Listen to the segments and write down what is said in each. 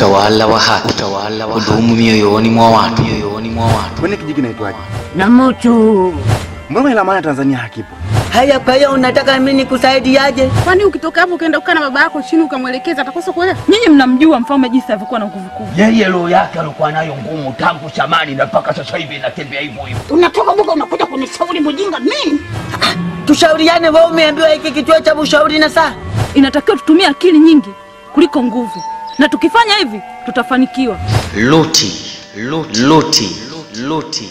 utawala wa haki, utawala wa kudumu mioyoni mwa watu, mioyoni mwa watu. Kwani kijiji naitwaje? na mtu Mbona ila maana Tanzania hakipo? haya. Kwa hiyo unataka mimi nikusaidiaje? Kwani ukitoka hapo ukaenda kukaa na baba yako chini ukamwelekeza atakosa kuelewa? Nyinyi mnamjua mfalme jinsi alivyokuwa na nguvu kubwa. Yeye roho yake alikuwa nayo ngumu tangu zamani na mpaka sasa hivi inatembea hivyo hivyo. Unatoka buka unakuja kunishauri mjinga mimi? Tushauriane, wewe umeambiwa hiki kituo cha ushauri na saa Inatakiwa tutumie akili nyingi kuliko nguvu, na tukifanya hivi tutafanikiwa. Luti, luti, luti, luti.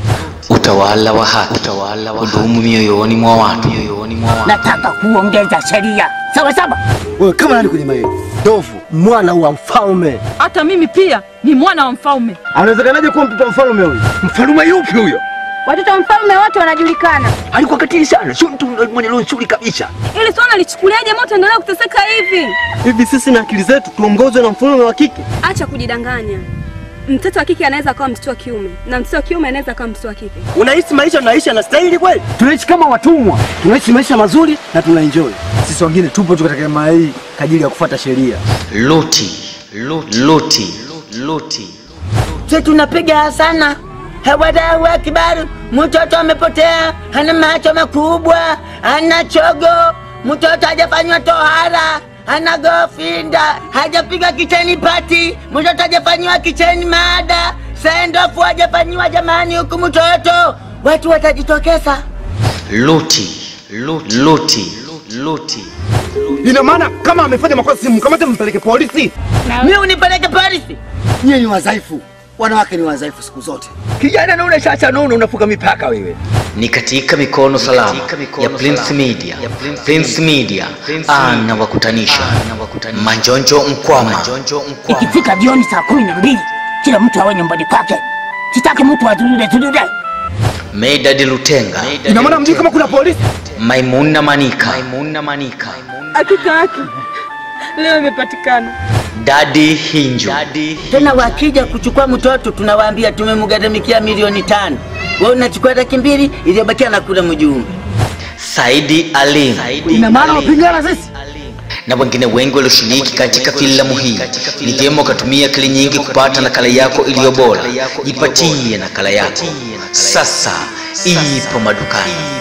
Utawala wa haki, utawala wa kudumu mioyoni mwa watu, mioyoni mwa watu. nataka kuongeza sheria sawa sawa. Wewe kama nani kwenye maili? Ndovu. mwana wa mfalme. Hata mimi pia ni mwana wa mfalme. Anawezekanaje kuwa mtoto wa mfalme huyu? Mfalume yupi huyo? Watoto wa mfalme wote wanajulikana. Alikuwa katili sana, sio mtu mwenye roho nzuri kabisa. Ili swala lichukuliaje moto endelea kuteseka hivi? Hivi sisi na akili zetu tuongozwe na mfalme wa kike? Acha kujidanganya. Mtoto wa kike anaweza akawa mtoto wa kiume na mtoto wa kiume anaweza akawa mtoto wa kike. Unahisi maisha tunaisha na stahili kweli? Tunaishi kama watumwa, tunaishi maisha mazuri na tunaenjoy. Sisi wengine tupo tu katika jamaa hii kwa ajili ya kufuata sheria. Luti, luti, luti, luti. Sisi tunapiga sana hawada wa kibaru. Mtoto amepotea, hana macho makubwa, hana chogo, mtoto hajafanywa tohara, hana gofinda, hajapiga kicheni pati, mtoto hajafanywa kicheni maada, sendofu hajafanyiwa jamani, huku mtoto watu watajitokeza. Luti, luti, luti, luti. Ina maana kama amefanya makosa simkamate mpeleke polisi. Mimi unipeleke polisi? Nyie ni wadhaifu, wanawake ni wadhaifu siku zote. Kijana naona sasa nono unafuka mipaka wewe. Ni katika mikono salama ya Prince Media. Prince Media anawakutanisha Manjonjo Mkwama. Ikifika jioni saa kumi na mbili kila mtu awe nyumbani kwake, sitaki mtu atulile tulile. Medad Lutenga. Ina maana mjui kama kuna polisi? Maimuna Manika. Maimuna Manika. Hakika yake leo imepatikana. Dadi Hinju. Dadi Tena wakija kuchukua mtoto tunawaambia tumemgharamikia milioni tano. Wewe unachukua laki mbili iliyobakia na kula mjumbe. Saidi Alim. Ina maana wapingana sisi? na wengine wengi walioshiriki katika filamu hii. Ni vyema ukatumia akili nyingi kupata nakala yako iliyo bora. Jipatie nakala yako sasa, ipo madukani.